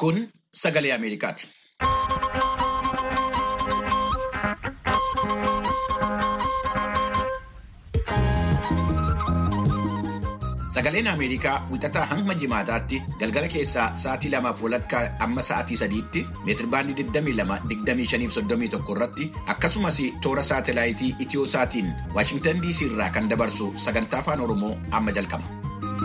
Kun sagalee Ameerikaati. Sagaleen Ameerikaa wixataa hamma jimaataatti galgala keessaa sa'aatii lamaaf walakkaa amma sa'aatii sadiitti meetirbaandii 22-25-31 irratti akkasumas toora saatelaayitii Itiyoo-saatiin Waashingtan DC irraa kan dabarsu sagantaa afaan Oromoo amma jalqaba.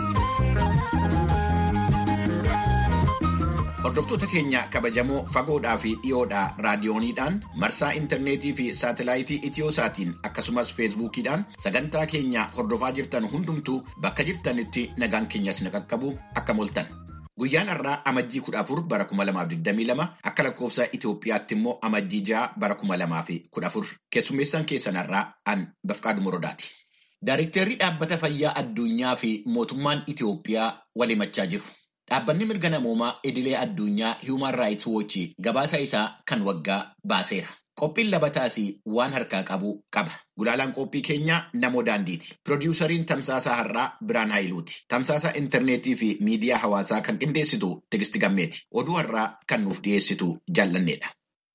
Hordoftoota keenya kabajamoo fagoodhaa fi dhiyoodhaa raadiyooniidhaan marsaa intarneetii fi saatelaayitii Itiyoo-saatiin akkasumas feesbuukiidhaan sagantaa keenya hordofaa jirtan hundumtuu bakka jirtanitti nagaan keenyas ni qaqqabu akka moltan. Guyyaan har'aa amajjii kudha afur bara kuma lamaaf digdamii lama akka lakkoofsa Itoophiyaatti immoo amajjii ja'a bara kuma lamaa fi kudha afur keessummeessaan keessan har'aa an Bafqaadu Morodaati. Daariktarri dhaabbata fayyaa addunyaa fi mootummaan Itoophiyaa wal himachaa jiru. Dhaabbanni mirga namoomaa idilee addunyaa Human Rights Watch gabaasa isaa kan waggaa baaseera. Qophiin labataas waan harkaa qabu qaba. Gulaalaan qophii keenyaa namoo daandiiti. Pirodiwusariin tamsaasaa har'aa Biraan Haayiluuti. Tamsaasa intarneetii fi miidiyaa hawaasaa kan qindeessitu Tigisti Gammeeti. Oduu har'aa kan nuuf dhiyeessitu jaallanneedha.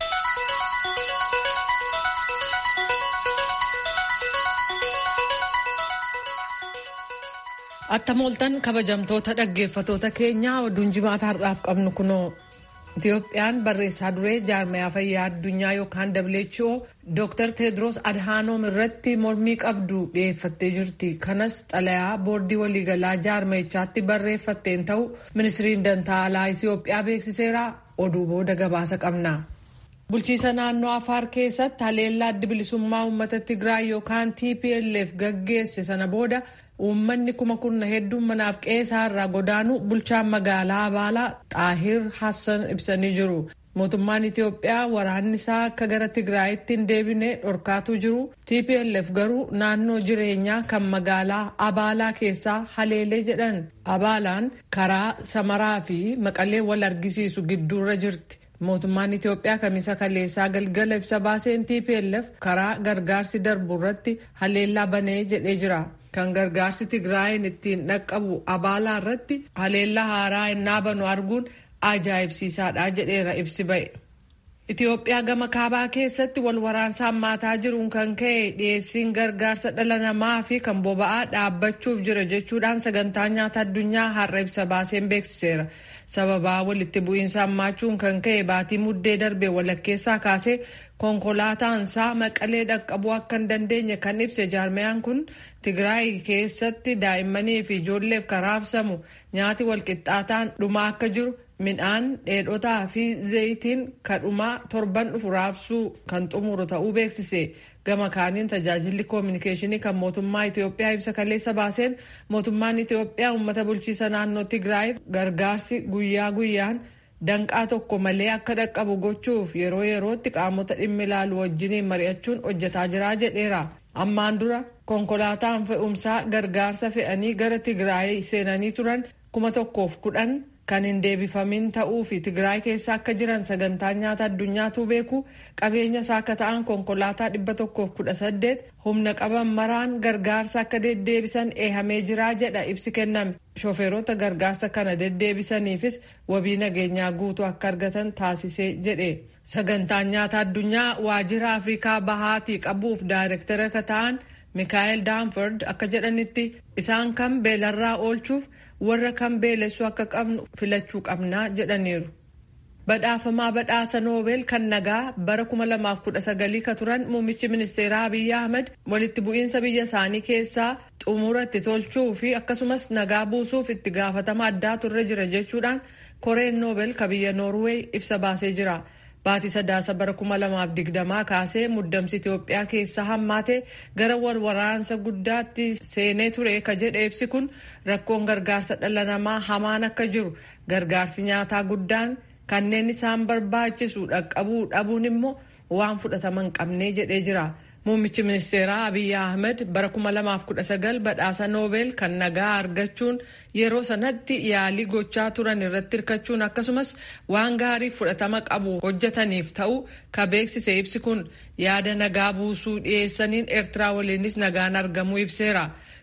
Attamooltan kabajamtoota dhaggeeffatoota keenyaa oduun jimaata har'aaf qabnu kunoo Itiyoophiyaan barreessaa duree jaarmayaa fayyaa addunyaa yookaan WHO Dr. Tedros Adhanom irratti mormii qabdu dhiyeeffattee jirti. Kanas xalayaa boordii waliigalaa jaarmayichaatti barreeffatteen ta'u ministiriin dantaa alaa Itiyoophiyaa beeksiseera. Oduu booda gabaasa qabna. Bulchiisa naannoo Afaar keessatti haleellaa adda bilisummaa uummata Tigraay yookaan TPLF gaggeesse sana booda uummanni kuma kurna hedduun manaaf qeesaa irraa godaanu bulchaan magaalaa Abaalaa Xaahir Hassan ibsanii jiru. Mootummaan Itiyoophiyaa waraanni isaa akka gara Tigraayitti hin deebine dhorkaatuu jiru. TPLF garuu naannoo jireenyaa kan magaalaa Abaalaa keessaa haleelee jedhan. Abaalaan karaa Samaraa fi Maqalee wal argisiisu gidduurra jirti. Mootummaan Itiyoophiyaa kamisa kaleessaa galgala ibsa baaseen TPLF karaa gargaarsi darbu irratti haleellaa banee jedhee jira. Kan gargaarsi Tigraayin ittiin dhaqqabu abaalaa irratti haleellaa haaraa innaa banu arguun ajaa'ibsiisaadha jedheera ibsi ba'e. Itiyoophiyaa gama kaabaa keessatti wal waraansa hammaataa jiruun kan ka'e dhiyeessiin gargaarsa dhala namaa fi kan boba'aa dhaabbachuuf jira jechuudhaan sagantaa nyaata addunyaa har'a ibsa baaseen beeksiseera. sababaa walitti bu'iinsa hammaachuun kan ka'e baatii muddee darbe walakkeessaa kaasee konkolaataansaa maqalee dhaqqabuu akka hin dandeenye kan ibse jaarmayaan kun tigraay keessatti daa'immanii fi ijoolleef karaabsamu nyaati walqixxaataan dhumaa akka jiru midhaan dheedhotaa fi zayitiin kadhumaa torban dhufu raabsuu kan xumuru ta'uu beeksise. gama kaaniin tajaajilli koominikeeshinii kan mootummaa Itiyoophiyaa ibsa kaleessa baaseen mootummaan Itiyoophiyaa uummata bulchiisa naannoo Tigraayiif gargaarsi guyyaa guyyaan danqaa tokko malee akka dhaqqabu gochuuf yeroo yerootti qaamota dhimmi ilaalu wajjiniin mari'achuun hojjetaa jira jedheera. Ammaan dura konkolaataan fe'umsaa gargaarsa fe'anii gara Tigraay seenanii turan kuma tokkoof kudhan kan hin deebifamin ta'uu fi Tigraay keessa akka jiran sagantaan nyaata addunyaatu beeku qabeenya isaa akka ta'an konkolaataa dhibba tokkoof kudha saddeet humna qaban maraan gargaarsa akka deddeebisan eehamee jiraa jedha ibsi kenname. Shofeerota gargaarsa kana deddeebisaniifis wabii nageenyaa guutuu akka argatan taasisee jedhe. Sagantaan nyaata addunyaa waajjira Afrikaa bahaatii qabuuf daayirektara akka ta'an Mikaa'el Daanford akka jedhanitti isaan kan beelarraa oolchuuf warra kan beelessuu akka qabnu filachuu qabnaa jedhaniiru. Badhaafamaa badhaasa noobel kan nagaa bara 2019 ka turan muummichi ministeeraa Abiyyi Ahmed walitti bu'iinsa biyya isaanii keessaa xumura itti tolchuu fi akkasumas nagaa buusuuf itti gaafatama addaa turre jira jechuudhaan koreen noobel ka biyya Noorweey ibsa baasee jira. Baatii sadaasa bara 2020 kaasee muddamsi Itoophiyaa keessa hammaate gara wal waraansa guddaatti seenee ture ka jedhe ibsi kun rakkoon gargaarsa dhala namaa hamaan akka jiru gargaarsi nyaataa guddaan kanneen isaan barbaachisu dhaqqabuu dhabuun immoo waan fudhatama hin qabne jedhee jira. Muummichi ministeeraa Abiyyi Ahmed bara 2019 badhaasa Noobel kan nagaa argachuun yeroo sanatti yaalii gochaa turan irratti hirkachuun akkasumas waan gaarii fudhatama qabu hojjetaniif ta'u ka beeksise ibsi kun yaada nagaa buusuu dhiyeessaniin Eertiraa waliinis nagaan argamuu ibseera.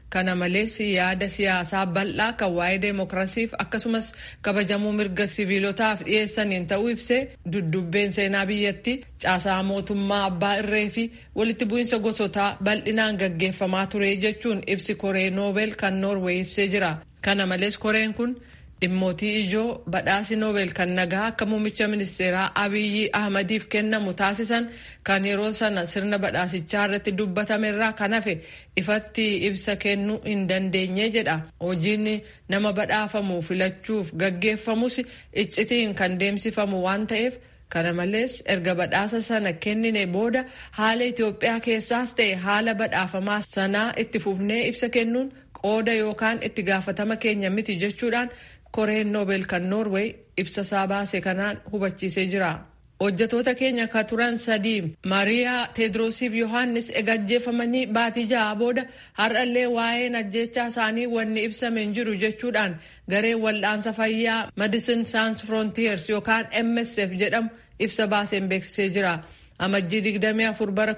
Kana malees yaada siyaasaa bal'aa kan waa'ee deemokiraasiif akkasumas kabajamuu mirga siviilotaaf dhiyeessaniin ta'uu ibsee duddubbeen seenaa biyyatti caasaa mootummaa abbaa irree fi walitti bu'iinsa gosotaa bal'inaan gaggeeffamaa ture jechuun ibsi koree noobel kan noorweey ibsee jira. Kana malees koreen kun dhimmootii ijoo badhaasi noobel kan nagaa akka muummicha ministeeraa abiyyi ahmadiif kennamu taasisan kan yeroo sana sirna badhaasichaa irratti dubbatamerraa kan hafe ifatti ibsa kennuu hin dandeenye jedha hojiin nama badhaafamu filachuuf gaggeeffamus iccitiin kan deemsifamu waan ta'eef kana malees erga badhaasa sana kennine booda haala itiyoophiyaa keessaas ta'e haala badhaafamaa sanaa itti fufnee ibsa kennuun qooda yookaan itti gaafatama keenya miti jechuudhaan koreen noobel kan noorweey ibsa isaa baase kanaan hubachiisee jira. hojjatoota keenya ka turan sadii mariyaa teedroosiif yohaannis ega ajjeefamanii baatii ja'a booda har'allee waa'een ajjechaa isaanii wanni ibsame hin jiru jechuudhaan gareen wal'aansa fayyaa medicine sans frontiers yookaan msf jedhamu ibsa baaseen beeksisee jira. amajjii 24 bara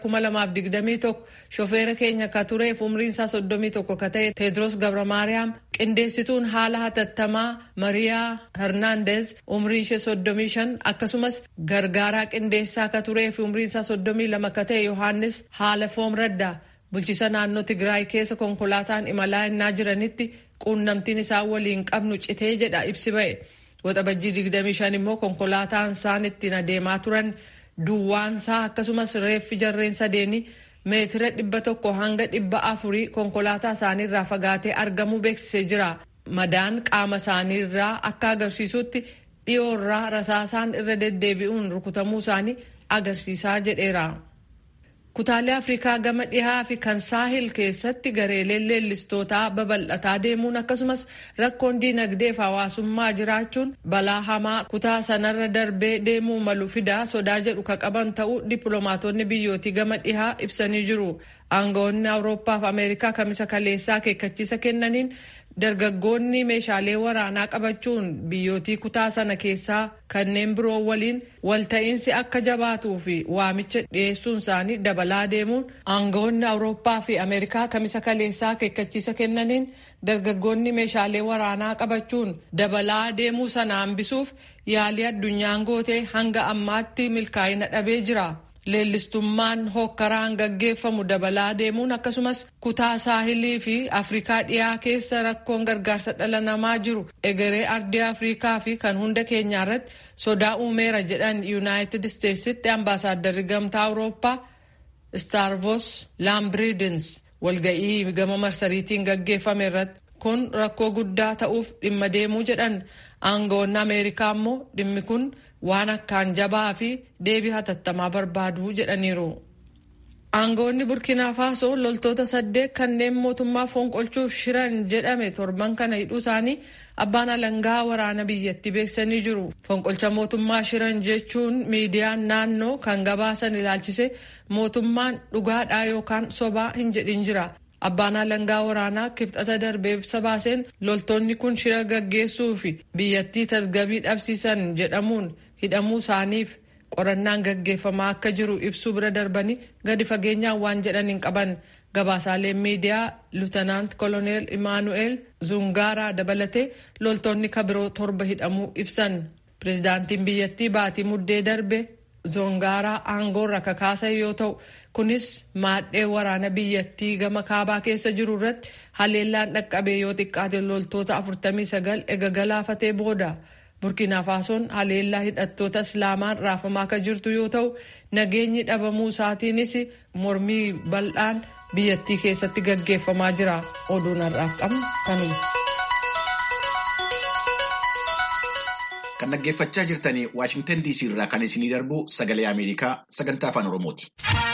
2021 shofeera keenya ka tureef umriin isaa 31 ka ta'e teedros gabramaariyaam qindeessituun haala hatattamaa mariyaa hernaandez umriin ishee 35 akkasumas gargaaraa qindeessaa ka tureef umriin isaa 32 ka ta'e yohaannis haala foom raddaa bulchiisa naannoo tigraay keessa konkolaataan imalaa innaa jiranitti quunnamtiin isaan waliin qabnu citee jedha ibsi ba'e waxabajjii 25 immoo konkolaataan isaan ittiin adeemaa turan duwwaansaa akkasumas reeffi jarreen sadeenii meetira dhibba tokko hanga dhibba afurii konkolaataa isaaniirraa fagaatee argamuu beeksisee jira. Madaan qaama isaaniirraa akka agarsiisutti dhiyoorraa rasaasaan irra deddeebi'uun rukutamuu isaanii agarsiisaa jedheera. Kutaalee Afrikaa gama dhihaa fi kan saahil keessatti gareeleen leellistootaa babal'ataa deemuun akkasumas rakkoon diinagdee fi hawaasummaa jiraachuun balaa hamaa kutaa sanarra darbee deemuu malu fidaa sodaa jedhu ka qaban ta'uu dippiloomaatonni biyyootii gama dhihaa ibsanii jiru. Aangawoonni Awurooppaa fi Ameerikaa kamisa kaleessaa akeekkachiisa kennaniin dargaggoonni meeshaalee waraanaa qabachuun biyyootii kutaa sana keessaa kanneen biroo waliin walta'iinsi akka jabaatuu fi waamicha dhiyeessuun isaanii dabalaa deemuun aangawoonni awurooppaa fi ameerikaa kamisa kaleessaa akeekkachiisa kennaniin dargaggoonni meeshaalee waraanaa qabachuun dabalaa deemuu sana hambisuuf yaalii addunyaan gootee hanga ammaatti milkaa'ina dhabee jira. leellistummaan hokkaraan gaggeeffamu dabalaa deemuun akkasumas kutaa saahilii fi afrikaa dhiyaa keessa rakkoon gargaarsa dhala namaa jiru egeree ardii afrikaa fi kan hunda keenyaa irratti sodaa uumeera jedhan yuunaayitid isteetsitti ambaasaaddarri gamtaa awurooppaa staarvos laambridins walga'ii gama marsariitiin gaggeeffame irratti kun rakkoo guddaa ta'uuf dhimma deemuu jedhan aangawoonni ameerikaa immoo dhimmi kun waan akkaan jabaa fi deebii hatattamaa barbaadu jedhaniiru. Aangawoonni Burkiinaa Faasoo loltoota saddeet kanneen mootummaa fonqolchuuf shiran jedhame torban kana hidhuu isaanii abbaan alangaa waraana biyyatti beeksisanii jiru. Fonqolcha mootummaa shiran jechuun miidiyaan naannoo kan gabaasan ilaalchise mootummaan dhugaadhaa yookaan sobaa hin jedhin jira. Abbaan alangaa waraanaa kibxata darbee ibsa baaseen loltoonni kun shira gaggeessuu fi biyyattii tasgabii dhabsiisan jedhamuun hidhamuu isaaniif qorannaan gaggeeffamaa akka jiru ibsuu bira darbanii gadi fageenyaan waan jedhan hin qaban gabaasaaleen miidiyaa luutanaant koloneel imaanu'eel zungaaraa dabalatee loltoonni kabiroo torba hidhamuu ibsan pirezidaantiin biyyattii baatii muddee darbe zungaaraa aangoorra kakaasan yoo ta'u kunis maadhee waraana biyyattii gama kaabaa keessa jiru irratti haleellaan dhaqqabee yoo xiqqaate loltoota 49 ega galaafatee booda. burkiinaa faasoon haleellaa hidhattoota islaamaan raafamaa akka jirtu yoo ta'u nageenyi dhabamuu isaatiinis mormii bal'aan biyyattii keessatti gaggeeffamaa jira oduun har'aaf qabnu kanuma. kan dhaggeeffachaa jirtanii waashingtan dc irraa kan isinii darbu sagalee ameerikaa sagantaa afaan oromooti.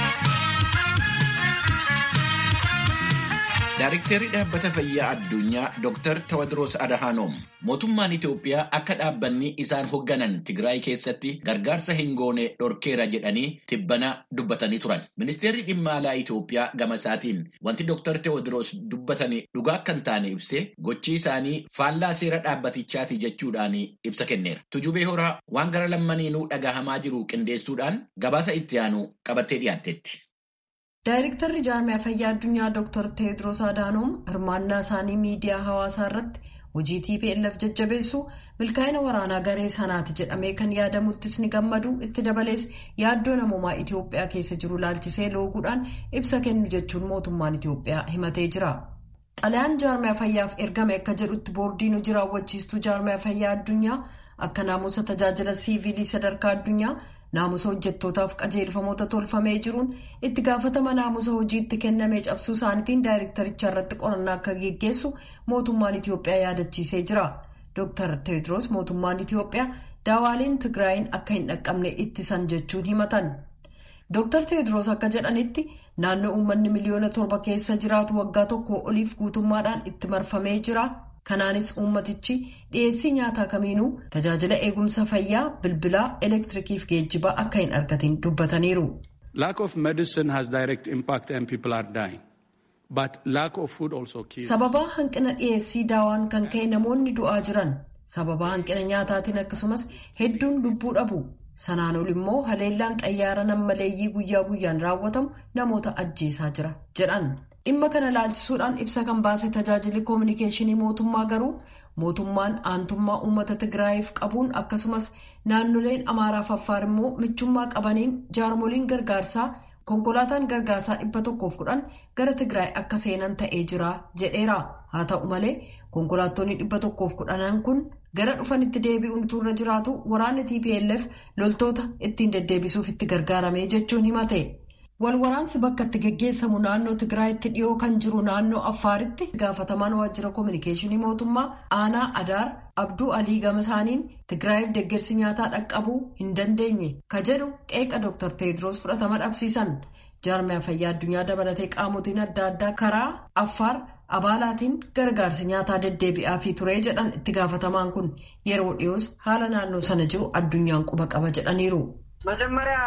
Daayiriktarri dhaabbata fayyaa addunyaa Dr. Tawadros Adhanom mootummaan Itoophiyaa akka dhaabbanni isaan hoogganan Tigraay keessatti gargaarsa hin goone dhorkeera jedhanii tibbana dubbatanii turan. Ministeerri dhimma alaa Itoophiyaa gama isaatiin wanti Dr. Tawadros dubbatanii dhugaa akka hin taane ibsee gochi isaanii faallaa seera dhaabbatichaati jechuudhaan ibsa kenneera. Tujubee horaa waan gara lammaniinuu dhagahamaa jiru qindeessuudhaan gabaasa itti aanu qabattee dhiyaatteetti. Daayirektarri jaarmiyaa fayyaa addunyaa Dr. Teediroos Adaanoom hirmaannaa isaanii miidiyaa hawaasaa irratti hojii TPLF jajjabeessu milkaa'ina waraanaa garee sanaati jedhamee kan yaadamuttis ni gammadu itti dabalees yaaddoo namoomaa Itiyoophiyaa keessa jiru laalchisee looguudhaan ibsa kennu jechuun mootummaan Itiyoophiyaa himatee jira. Xalayaan jaarmiyaa fayyaaf ergame akka jedhutti boordiin hojii raawwachiistuu jaarmiyaa fayyaa addunyaa akka naamusa tajaajila siivilii sadarkaa addunyaa naamusa hojjettootaaf qajeelfamoota tolfamee jiruun itti gaafatama naamusa hojiitti kennamee cabsuu isaaniitiin daayirektaricha irratti qorannaa akka geggeessu mootummaan Itiyoophiyaa yaadachiisee jira. Dr. Teediroos mootummaan Itiyoophiyaa daawaaleen Tigraayin akka hin dhaqqabne ittisan jechuun himatan. Dr. Teediroos akka jedhanitti naannoo uummanni miliyoona torba keessa jiraatu waggaa tokko oliif guutummaadhaan itti marfamee jira. Kanaanis uummatichi dhiyeessii nyaataa kamiinuu tajaajila eegumsa fayyaa bilbilaa elektirikiif geejjibaa akka hin argatin dubbataniiru. Lack of medicine has direct impact and people are dying. But lack of food also kills. Sababaa hanqina dhiyeessii daawaan kan ka'e namoonni du'aa jiran sababaa hanqina nyaataatiin akkasumas hedduun lubbuu dhabu. Sanaan ol immoo haleellaan xayyaara nammaleeyyii guyyaa guyyaan raawwatamu namoota ajjeesaa jira jedhan. Dhimma kana laalchisuudhaan ibsa kan baase tajaajilli koominikeeshinii mootummaa garuu mootummaan aantummaa uummata Tigraayiif qabuun akkasumas naannoleen Amaaraaf Affaar immoo michummaa qabaniin jaarmoliin gargaarsaa konkolaataan gargaarsaa dhibba tokkoof kudhan gara Tigraay akka seenan ta'ee jira jedheera. Haa ta'u malee konkolaattonni dhibba tokkoof kudhanan kun gara dhufanitti deebi'uun turre jiraatu waraanni TPLF loltoota ittiin deddeebisuuf itti gargaaramee jechuun himate. Walwaraansi bakka itti geggeessamu naannoo Tigraayitti dhiyoo kan jiru naannoo Affaaritti gaafatamaan waajjira koominikeeshinii mootummaa aanaa Adaar Abduu Alii gama isaaniin Tigraayiif deeggarsi nyaataa dhaqqabuu hin dandeenye ka jedhu qeeqa Dr. Teediroos fudhatama dhabsiisan. Jaarmiyaa fayyaa addunyaa dabalatee qaamotiin adda addaa karaa Affaar abaalaatiin gargaarsi nyaataa deddeebi'aa fi turee jedhan itti gaafatamaan kun yeroo dhiyoos haala naannoo sana jiru addunyaan quba qaba jedhaniiru. መጀመሪያ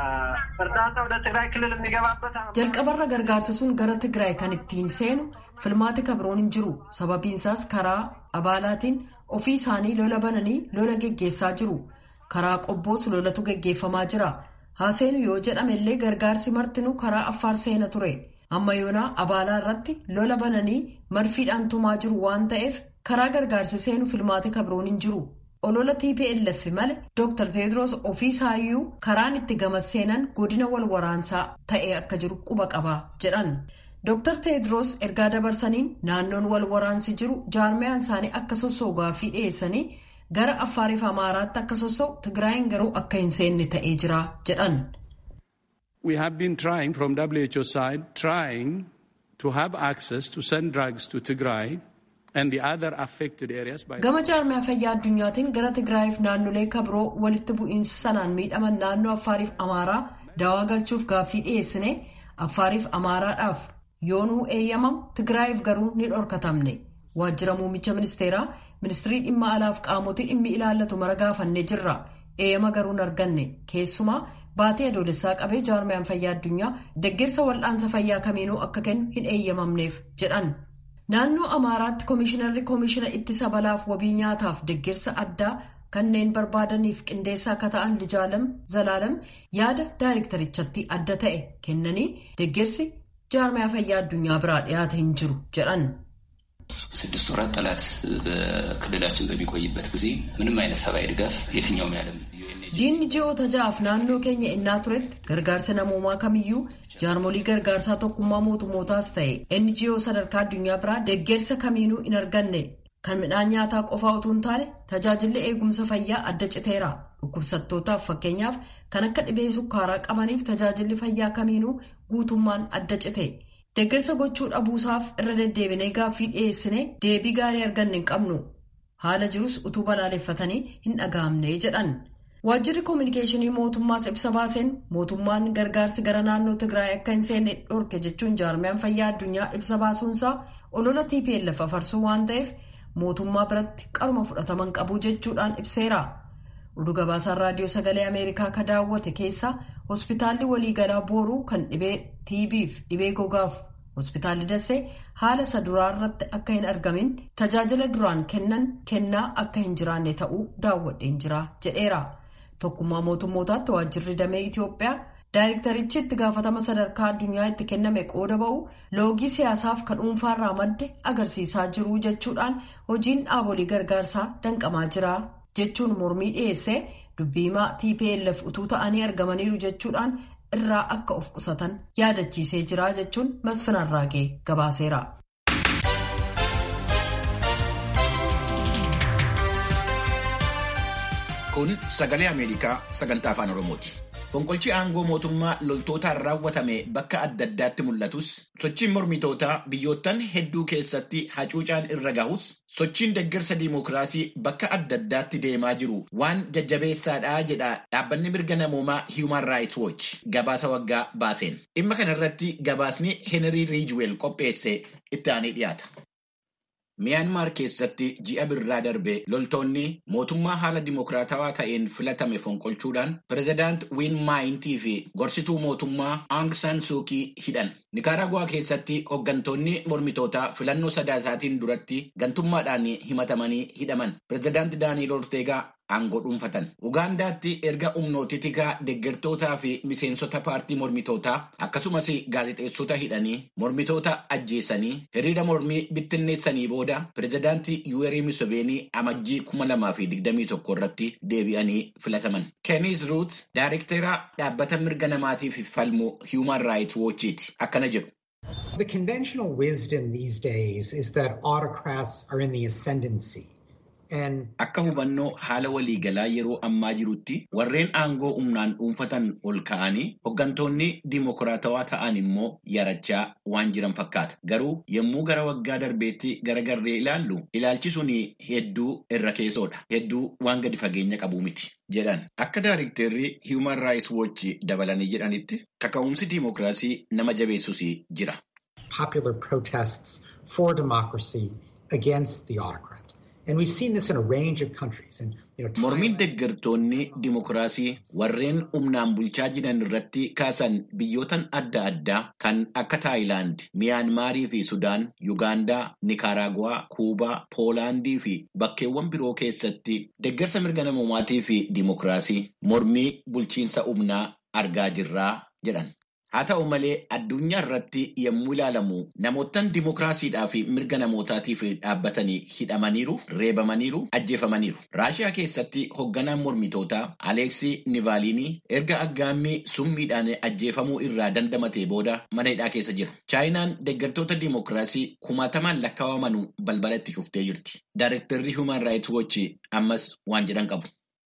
እርዳታ ወደ ትግራይ ክልል የሚገባበት jalqabarra gargaarsi sun gara tigraay kan ittiin seenu filmaati kabroon hin jiru sababiinsaas karaa abaalaatiin ofii isaanii lola bananii lola geggeessaa jiru karaa qobboos lolatu geggeeffamaa jira haaseenu yoo jedhame illee gargaarsi martinuu karaa affaar seena ture amma yoonaa abaalaa irratti lola bananii marfiidhaan tumaa jiru waan ta'eef karaa gargaarsi seenu filmaati kabroon hin jiru. olola TPLF male Dr. Teediroos ofii isaayyuu karaan itti gamas seenan godina wal waraansaa ta'e akka jiru quba qaba jedhan. Dr. Teediroos ergaa dabarsaniin naannoon wal waraansi jiru jaarmiyaan isaanii akka sossoogaa fi dhiyeessanii gara Affaariif Amaaraatti akka sossoo'u Tigraayin garuu akka hin seenne ta'ee jira jedhan. We have been trying from WHO side, trying to have access to send drugs to Tigray and the other affected areas by Gama jaarmiyaa fayyaa addunyaatiin gara Tigraayiif naannolee kabiroo walitti bu'iinsa sanaan miidhaman naannoo Affaariif Amaaraa daawaa galchuuf gaaffii dhiyeessine Affaariif Amaaraadhaaf yoonuu eeyyamamu Tigraayiif garuu ni dhorkatamne. Waajjira muummicha ministeeraa ministirii dhimma alaaf qaamotii dhimmi ilaallatu mara gaafannee jirra. Eeyyama garuu hin arganne. Keessumaa baatee adoolessaa qabee jaarmiyaan fayyaa addunyaa deeggarsa wal'aansa fayyaa kamiinuu akka kennu hin eeyyamamneef jedhan. Naannoo Amaaraatti Komishinarri Komishina Ittisa Balaaf Wabii Nyaataaf deeggarsa addaa kanneen barbaadaniif qindeessaa akka ta'an Lijaalam Zalaalam yaada daayirektarichatti adda ta'e kennanii deeggarsi jaarmiyaa fayyaa addunyaa biraa dhiyaate hin jiru jedhan. ስድስት ወራት ጠላት በክልላችን በሚቆይበት ጊዜ ምንም አይነት ሰብአዊ ድጋፍ የትኛውም ያለም Diinni ji'oota ja'aaf naannoo keenya innaa turetti gargaarsa namoomaa kamiyyuu jaarmolii gargaarsaa tokkummaa mootummootaas ta'e NGO sadarkaa addunyaa biraa deeggarsa kamiinuu hin arganne kan midhaan nyaataa qofaa utuu hin taane tajaajilli eegumsa fayyaa adda citeera dhukkubsattootaaf fakkeenyaaf kan akka dhibee sukkaaraa qabaniif tajaajilli fayyaa kamiinuu guutummaan adda cite deeggarsa gochuu dhabuusaaf irra deddeebinee gaaffii dhiyeessine deebii gaarii arganne hin qabnu haala jirus utuu balaaleffatanii hin dhaga'amne jedhan. Waajjirri koominikeeshinii mootummaas ibsa baaseen mootummaan gargaarsi gara naannoo Tigraay akka hin seenne dhorke jechuun jaarmiyaan fayyaa addunyaa ibsa baasuunsaa olola TPLF afarsuu waan ta'eef mootummaa biratti qaruma fudhataman qabu jechuudhaan ibseera. Oduu gabaasaan raadiyoo sagalee Ameerikaa ka daawwate keessaa hospitaalli waliigalaa booruu kan dhibee TB'f dhibee gogaaf hospitaalli Dassee haala isa duraa irratti akka hin argamin tajaajila duraan kennan kennaa akka hin jiraanne ta'uu daawwadheen jira jedheera. Tokkummaa mootummootaatti waajjirri damee Itoophiyaa Daayirektarichi itti gaafatama sadarkaa addunyaa itti kenname qooda ba'u loogii siyaasaaf ka dhuunfaarraa madde agarsiisaa jiru jechuudhaan hojiin dhaabolee gargaarsaa danqamaa jira jechuun mormii dhiyeessee dubbiimaa TPLF utuu ta'anii argamaniiru jechuudhaan irraa akka of qusatan yaadachiisee jira jechuun masfinarraa ga'e gabaaseera. Kun sagalee Ameerikaa sagantaa afaan Oromooti. Fonqolchi aangoo mootummaa loltootaan raawwatame bakka adda addaatti mul'atus sochiin mormitootaa biyyoottan hedduu keessatti hacuucaan irra gahus sochiin deeggarsa diimokiraasii bakka adda addaatti deemaa jiru waan jajjabeessaadha jedha dhaabbanni mirga namoomaa Human Rights Watch gabaasa waggaa baaseen. Dhimma kana irratti gabaasni Henry Ridgewell qopheesse itti aanee dhiyaata. Miyaanmaar keessatti ji'a birraa darbe loltoonni mootummaa haala dimokiraatawaa ta'een filatame fonqolchuudhaan pireezidaant Wiin Maayintii fi gorsituu mootummaa Aung San Suu Kyi hidhan. Nikaaraguwaa keessatti hooggantoonni mormitootaa filannoo sadaasaatiin duratti gantummaadhaan himatamanii hidhaman. Pireezidaant Daaniil Orteegaa aangoo dhuunfatan. Ugaandaatti erga humnooti tikaa deeggartootaa fi miseensota paartii mormitootaa akkasumas gaazexeessota hidhanii mormitoota ajjeesanii hiriira mormii bittinneessanii booda pireezidaantii Yuwerii Museveenii amajjii kuma lamaa fi digdamii tokko irratti deebi'anii filataman. Keenis Ruut daayirektera dhaabbata mirga namaatiif falmu Human Rights Watchiti akkana jedhu. The conventional wisdom these days is that autocrats are in the ascendancy. Akka hubannoo haala waliigalaa yeroo ammaa jirutti warreen aangoo humnaan dhuunfatan ol ka'anii hooggantoonni dimokiraatawaa ta'an immoo yarachaa waan jiran fakkaata. Garuu yommuu gara waggaa darbeetti garagarree ilaallu ilaalchi sun hedduu irra keessoodha. Hedduu waan gadi fageenya qabu miti. jedhan akka daayirektarri Human Rights Watch dabalanii jedhanitti kaka'umsi dimokiraasii nama jabeessus jira. Popular protests for democracy against the autocrat. And we've seen this in a range of countries. And, you know, Mormiin deeggartoonni dimokiraasii warreen humnaan bulchaa jiran irratti kaasan biyyootan adda addaa kan akka Taayilaand, Miyaanmaarii fi Sudaan, Yugaandaa, Nikaraaguwaa, Kuubaa, Poolaandii fi bakkeewwan biroo keessatti deeggarsa mirga namoomaatii fi dimokiraasii mormii bulchiinsa humnaa argaa jirraa jedhan. Haa ta'u malee addunyaa irratti yommuu ilaalamu namoottan dimokiraasiidhaa fi mirga namootaatiif dhaabbatanii hidhamaniiru, reebamaniiru, ajjeefamaniiru. Raashiyaa keessatti hoogganaan mormitootaa Aleeksii Nivaaliinii erga aggaammii summiidhaan ajjeefamuu irraa dandamatee booda mana hidhaa keessa jira. Chaayinaan deeggartoota dimokiraasii kumaatamaan lakkaawamanu balbala itti cuftee jirti. Daayirektarri Human Rights Watch ammas waan jedhan qabu.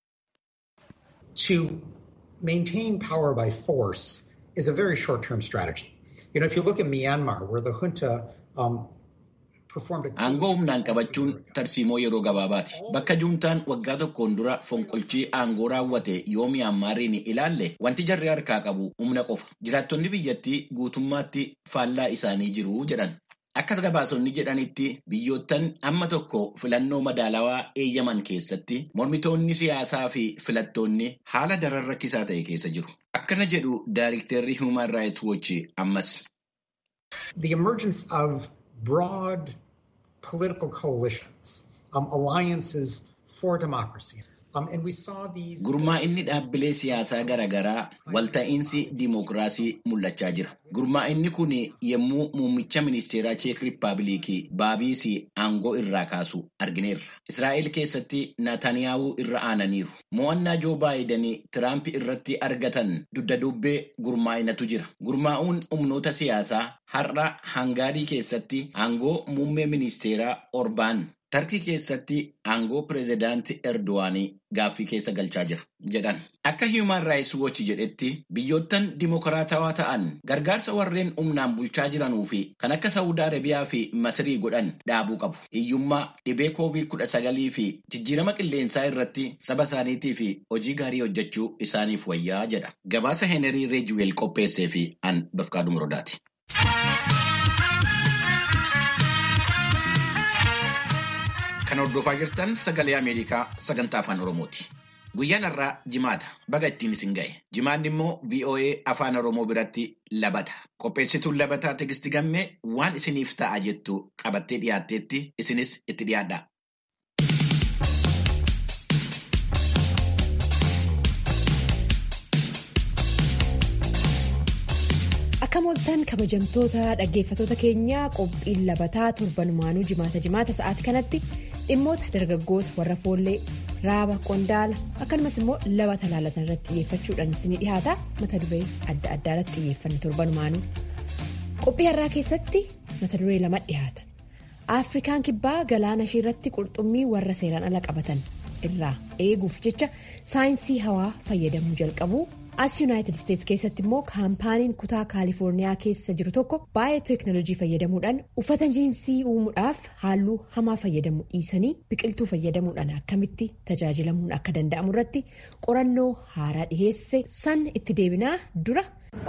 To maintain power by force is a very short-term strategy. You know, if you look at Myanmar, where the junta um, performed a Aangoo humnaan qabachuun tarsiimoo yeroo gabaabaati. Bakka juuntaan waggaa tokkoon dura fonqolchii aangoo raawwate yoo Miyaanmaariin ilaalle wanti jarri harkaa qabu humna qofa. Jiraattonni biyyattii guutummaatti faallaa isaanii jiru jedhan. Akkas gabaasonni jedhanitti biyyoottan amma tokko filannoo madaalawaa eeyyaman keessatti mormitoonni siyaasaa fi filattoonni haala daran rakkisaa ta'e keessa jiru. Akkana jedhu Daayirektarri Human Rights Watch ammas. the emergence of broad political coalitions, um, alliances for democracy. Um, and we saw these. Gurmaa'inni dhaabbilee siyaasaa garaagaraa walta'iinsi diimokiraasii mul'achaa jira. Gurmaa'inni kun yommuu muummicha ministeeraa Cheek Rippaabilikii Baabiis aangoo irraa kaasu argineerra. Israa'el keessatti Naataniyaahuu irra aananiiru. Mo'annaa Joo Baayiden Tiraamp irratti argatan dugda dubbee gurmaa'inatu jira. Gurmaa'uun humnoota siyaasaa har'a Hangaarii keessatti aangoo muummee ministeeraa Orbaan Tarkii keessatti aangoo pireezidaantii Erdowaanii gaaffii keessa galchaa jira jedhan. Akka Human Rights Watch jedhetti biyyoottan dimokiraatawaa ta'an gargaarsa warreen humnaan bulchaa jiranuu fi kan akka Saawud Arabiyaa fi Masirii godhan dhaabuu qabu. Hiyyummaa dhibee koovid kudha sagalii fi jijjiirama qilleensaa irratti saba isaaniitii fi hojii gaarii hojjechuu isaaniif wayyaa jedha. Gabaasa Heenerii Reejiweel qopheessee fi an Bafqaaduu Muroodaati. Kan hordofaa jirtan sagalee Ameerikaa sagantaa afaan Oromooti. Guyyaan har'aa jimaata. Baga ittiin isin ga'e. Jimaanni immoo VOA afaan Oromoo biratti labata. Qopheessituun labataa Tigisti Gammee waan isiniif ta'a jettu qabattee dhiyaatteetti isinis itti dhiyaadha. Akka mooltan kabajamtoota dhaggeeffatoota keenyaa qophiin labataa torbanumaanuu jimaata jimaata sa'aatii kanatti dhimmoota dargaggoota warra foollee raaba qondaala akkasumas immoo labata laalatan irratti xiyyeeffachuudhaan isinii dhihaata mata duree adda addaa irratti xiyyeeffanne torbanumaanuu. Qophii har'aa keessatti mata duree lama dhihaata. Afrikaan kibbaa galaana ishee irratti qurxummii warra seeraan ala qabatan irraa eeguuf jecha saayinsii hawaa fayyadamuu jalqabu. as yuunaayitid isteetsi keessatti immoo kaampaaniin kutaa kaalifoorniyaa keessa jiru tokko baay'ee teeknooloojii fayyadamuudhaan uffata jiinsii uumuudhaaf halluu hamaa fayyadamuu dhiisanii biqiltuu fayyadamuudhaan akkamitti tajaajilamuun akka danda'amu irratti qorannoo haaraa dhiheesse san itti deebinaa dura.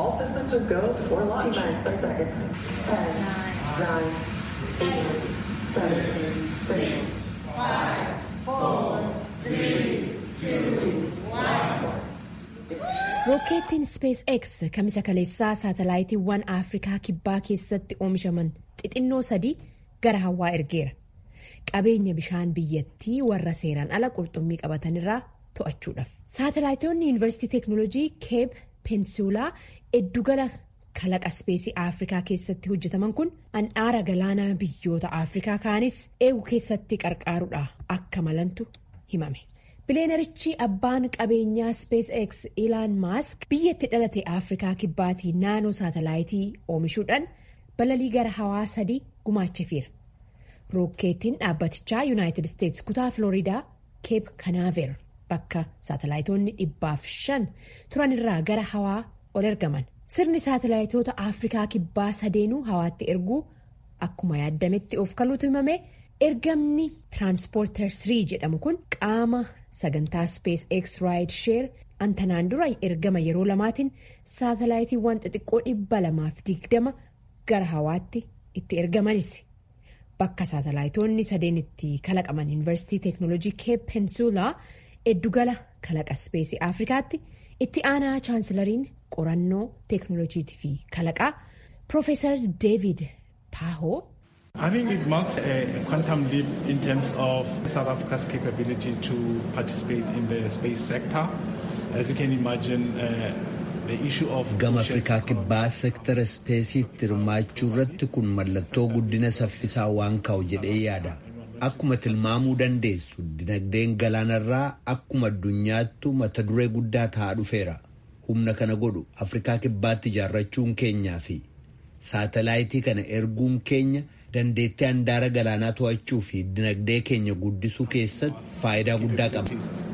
rookeettiin spees x kamisa kaleessaa saatalaayitiiwwan afrikaa kibbaa keessatti oomishaman xixinnoo sadii gara hawaa ergeera qabeenya bishaan biyyattii warra seeraan ala qurxummii qabatanirraa to'achuudhaaf saatalaayitoonni yuunivarsiitii teeknooloojii keep peensuulaa eddugala kalaqa speesii afrikaa keessatti hojjetaman kun handhaara galaanaa biyyoota afrikaa kaanis eegu keessatti qarqaaruudha akka malantu himame. bileenarichi abbaan qabeenyaa spees x ilaan maask biyyatti dhalate afrikaa kibbaatii naanoo saatalaayitii oomishuudhaan balalii gara hawaa sadii gumaachefiira rookeettiin dhaabbatichaa yuunaayitid isteetsi kutaa filooriidaa keep kanaaver bakka saatalaayitoonni dhibbaaf shan turanirraa gara hawaa ol ergaman sirni saatalaayitoota afrikaa kibbaa sadeenuu hawaatti erguu akkuma yaadametti of kaluutu himame. ergamni tiraanspoorter 3 jedhamu kun qaama sagantaa spees x raayid sheer antanaan dura ergama yeroo lamaatiin saatalaayitiiwwan xixiqqoo dhibba lamaaf digdama gara hawaatti itti ergamanis bakka saatalaayitoonni sadeen itti kalaqaman yuunivarsiitii teeknooloojii keep peensuulaa eddugala kalaqa speesii afrikaatti itti aanaa chaansilariin qorannoo teeknooloojiitii fi kalaqaa piroofeesar deevid paahoo. I think it marks a, a quantum leap in terms of South Africa's capability to participate in the space sector. As you can imagine, uh, the issue of... Gama Afrikaa kibbaa sektara ispeesiitti hirmaachuu irratti kun mallattoo guddina saffisaa waan ka'u jedhee yaada. Akkuma tilmaamuu dandeessu dinagdeen galaanarraa akkuma addunyaattu mata duree guddaa ta'aa dhufeera. Humna kana godhu Afrikaa kibbaatti ijaarrachuun keenyaa fi saatalaayitii kana erguun keenya dandeettii handaara galaanaa to'achuu fi dinagdee keenya guddisuu keessatti faayidaa guddaa qaba.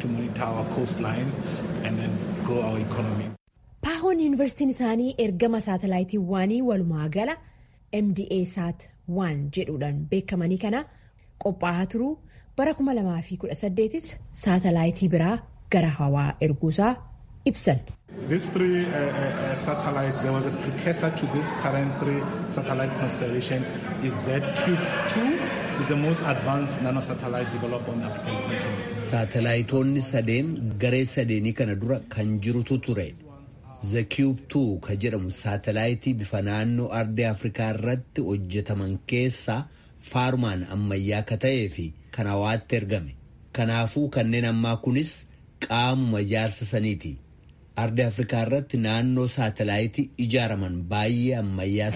Paahoon yuunivarsiitiin isaanii ergama saatalaayitiiwwanii walumaa gala MDA Saat 1 jedhuudhaan beekamanii kana qophaa'aa turuu bara 2018 saatalaayitii biraa gara hawaa erguusaa ibsan. These three uh, uh, satellites, there was a precursor to this current three satellite constellation is ZQ2, is the most advanced nanosatellite developed on the African continent. Saatalaayitoonni sadeen garee sadeenii kana dura kan jirutu ture. ZQ2 ka jedhamu saatalaayitii bifa naannoo ardii Afrikaa irratti hojjetaman keessaa faarumaan ammayyaa ka ta'ee fi kan hawaatti ergame. Kanaafuu kanneen ammaa kunis qaamuma ijaarsa saniiti. Ardi Afrikaa irratti naannoo saatalaayitii ijaaraman baay'ee ammayyaas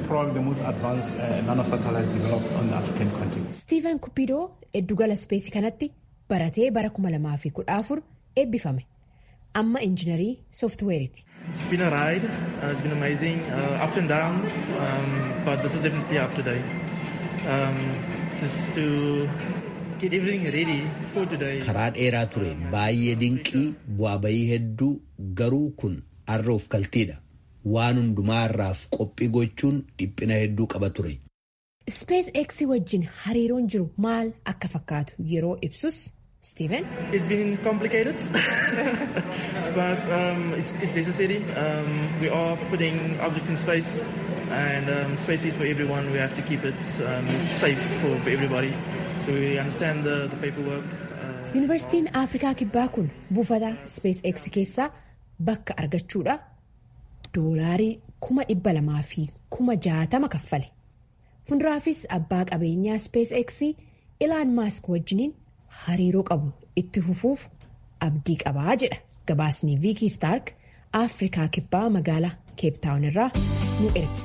ta'uu Steven Kupidoo eddugala ispeesii kanatti baratee bara 2014 eebbifame. Amma injiinarii sooftiweeriiti. It's been a ride. Uh, it's been amazing. Uh, ups and downs. Um, but this is definitely up to date. Um, just to get everything ready for today. Karaa dheeraa ture baay'ee dinqii bu'aa bayii hedduu garuu kun har'a of kaltiidha. Waan hundumaa irraaf qophii gochuun dhiphina hedduu qaba ture. Space X wajjin hariiroon jiru maal akka fakkaatu yeroo ibsus Steven. It's been complicated, but um, it's, it's necessary. Um, we are putting objects in space, and um, space is for everyone. We have to keep it um, safe for, for everybody. So we understand the, the paperwork. Yuunivarsiitiin Afrikaa Kibbaa kun buufata Space X keessaa bakka argachuudha doolaarii kuma dhibba lamaa fi kuma jaatama kaffale. Fuulduraafis abbaa qabeenyaa Space X Ilaan Maask wajjiniin hariiroo qabu itti fufuuf abdii qabaa jedha gabaasni viikii staark afrikaa kibbaa magaalaa keeptaawun irraa nu erga.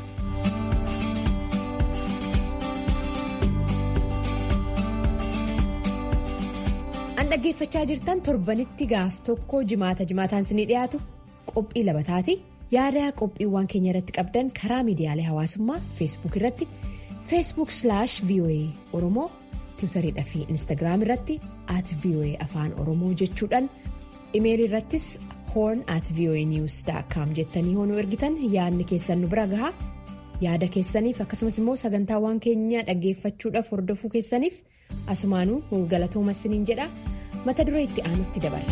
An dhaggeeffachaa jirtan torbanitti gaaf tokko jimaata jimaataan isinii dhiyaatu qophii labataati. Yaada qophiiwwan keenya irratti qabdan karaa miidiyaalee hawaasummaa feesbuuk irratti feesbuuk slaash voa oromoo tiwutariidha fi instaagiraam irratti at voa afaan oromoo jechuudhaan imeelii irrattis horn at voa news com jettanii hoonuu ergitan yaadni keessan nu bira gahaa yaada keessaniif akkasumas immoo sagantaawwan keenya dhaggeeffachuudhaaf hordofuu keessaniif asumaanuu galatooma isiniin jedha mata duree itti aanutti dabala.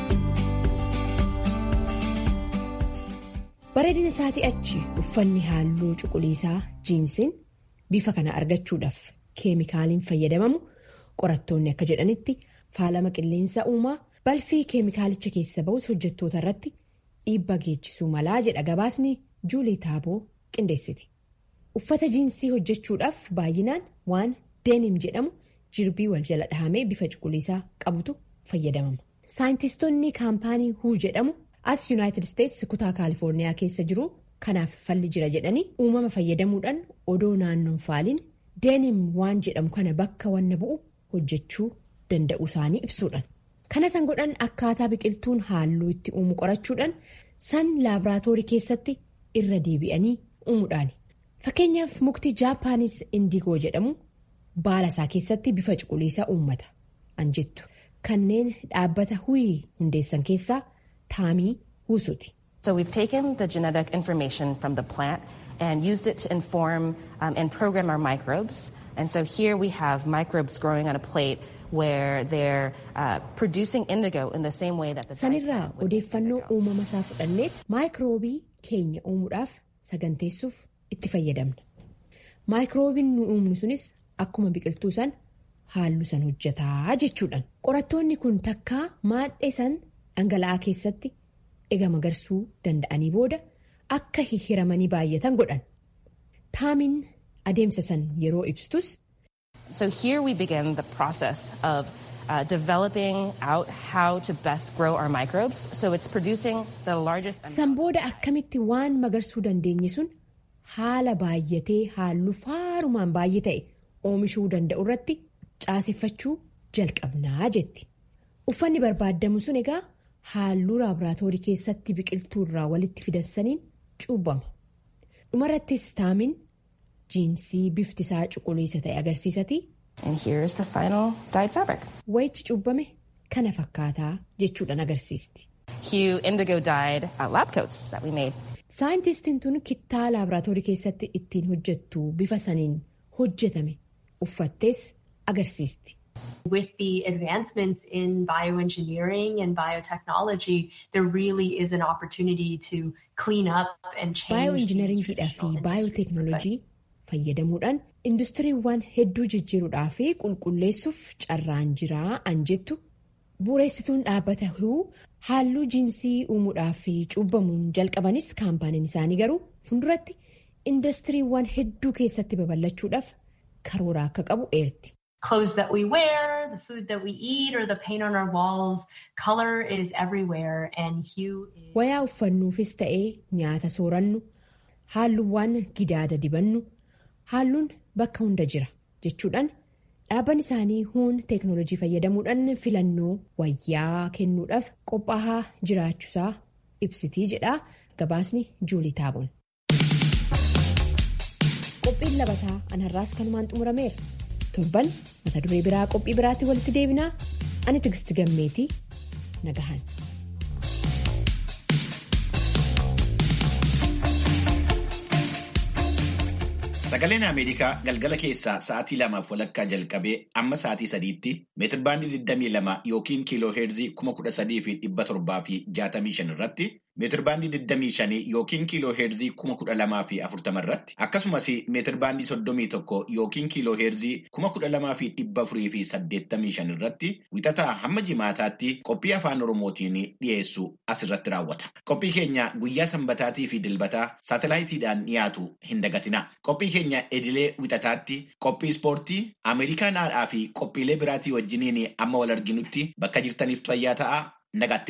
bareedina isaatii achi uffanni halluu cuquliisaa jiinsiin bifa kana argachuudhaaf keemikaaliin fayyadamamu qorattoonni akka jedhanitti faalama qilleensa uumaa balfii keemikaalicha keessa ba'us hojjettoota irratti dhiibbaa geessisuu malaa jedha gabaasni juulii taaboo qindeessite uffata jiinsii hojjechuudhaaf baay'inaan waan deenim jedhamu jirbii wal jala dhahamee bifa cuquliisaa qabutu fayyadamama saayintistoonni kaampaanii huu jedhamu. as yuunaayitid isteetsi kutaa kaalifoorniyaa keessa jiru kanaaf falli jira jedhanii uumama fayyadamuudhaan odoo naannoon faaliin deenim waan jedhamu kana bakka wanna bu'u hojjechuu danda'u isaanii ibsuudhaan kana san godhan akkaataa biqiltuun halluu itti uumu qorachuudhaan san laaboraatoorii keessatti irra deebi'anii uumuudhaani fakkeenyaaf mukti jaapaanis indiigoo jedhamu baala isaa keessatti bifa cuquliisaa uummata anjettu kanneen dhaabbata huyii hundeessan keessaa. Taamii Husuuti. So we've taken the genetic information from the plant and used it to inform um, and program our microbes. And so here we have microbes growing on a plate where they're uh, producing indigo in the same way that the Sanirraa odeeffannoo uumama isaa fudhannee maayikiroobii keenya uumuudhaaf saganteessuuf itti fayyadamna. Maayikiroobiin nu uumnu sunis akkuma biqiltuu san halluu san hojjetaa jechuudhaan. Qorattoonni kun takkaa maadhee san. dhangala'aa keessatti ega magarsuu danda'anii booda akka hihiramanii baay'atan godhan taamiin adeemsa san yeroo ibsitus. So here we begin the process of uh, developing out how to best grow our microbes. So it's producing the largest. San booda akkamitti waan magarsuu dandeenye sun haala baay'atee halluu faarumaan baay'ee ta'e oomishuu danda'u irratti caaseffachuu jalqabnaa jetti. Uffanni barbaadamu sun egaa. Halluu laaboraatoorii keessatti biqiltuu irraa walitti fidansaniin cuubbama. Dhumarrattis taamiin jiinsii bifti isaa cuquliisa ta'e agarsiisati. Wayichi cuubbame kana fakkaataa jechuudhaan agarsiisti. Saayintistiin tun kittaa laaboraatoorii keessatti ittiin hojjettu bifa saniin hojjetame uffattees agarsiisti. With the advancements in bioengineering and biotechnology, there really is an opportunity to clean up and change. Bioengineeringiidhaa fi baayoteeknoolojii fayyadamuudhaan industiriiwwan hedduu jijjiiruudhaa fi qulqulleessuuf carraan jiraa an jettu bu'uureessituun dhaabbata huu halluu jiinsii uumuudhaa fi cuubbamuun jalqabanis kaampaaniin isaanii garuu fuulduratti industiriiwwan hedduu keessatti babal'achuudhaaf karoora akka qabu eerti. clothes that we wear, the food that we eat, or the paint on our walls. Color is everywhere and hue is... Wayaa uffannuufis ta'ee nyaata soorannu halluuwwan gidaada dibannu halluun bakka hunda jira jechuudhaan dhaabbanni isaanii huun teeknoolojii fayyadamuudhaan filannoo wayyaa kennuudhaaf qophaa'aa jiraachuusaa ibsitii jedha gabaasni juulii taaboon. Qophiin labataa anarraas kanumaan xumurameera. torban mata duree biraa qophii biraatti walitti deebinaa ani tigisti gammeetii nagahan. Sagaleen Ameerikaa galgala keessaa sa'aatii lamaaf walakkaa jalqabee amma sa'aatii sadiitti meetirbaandii 22 yookiin kiiloo heerzii 13,765 irratti meetirbaandii 25 yookiin kiiloo heerzii 12,040 irratti akkasumas meetirbaandii 31 yookiin kiiloo heerzii 12,485 irratti wixataa hamma jimaataatti qophii afaan oromootiin dhiyeessu asirratti raawwata. Qophii keenya guyyaa sanbataatii fi dilbataa saatalaayitiidhaan dhiyaatu hin dagatina. Qophii keenya edilee wixataatti qophii ispoortii Ameerikaanaadhaa fi qophiilee biraatii wajjiniin amma wal arginutti bakka jirtaniif fayyaa ta'aa nagaatti.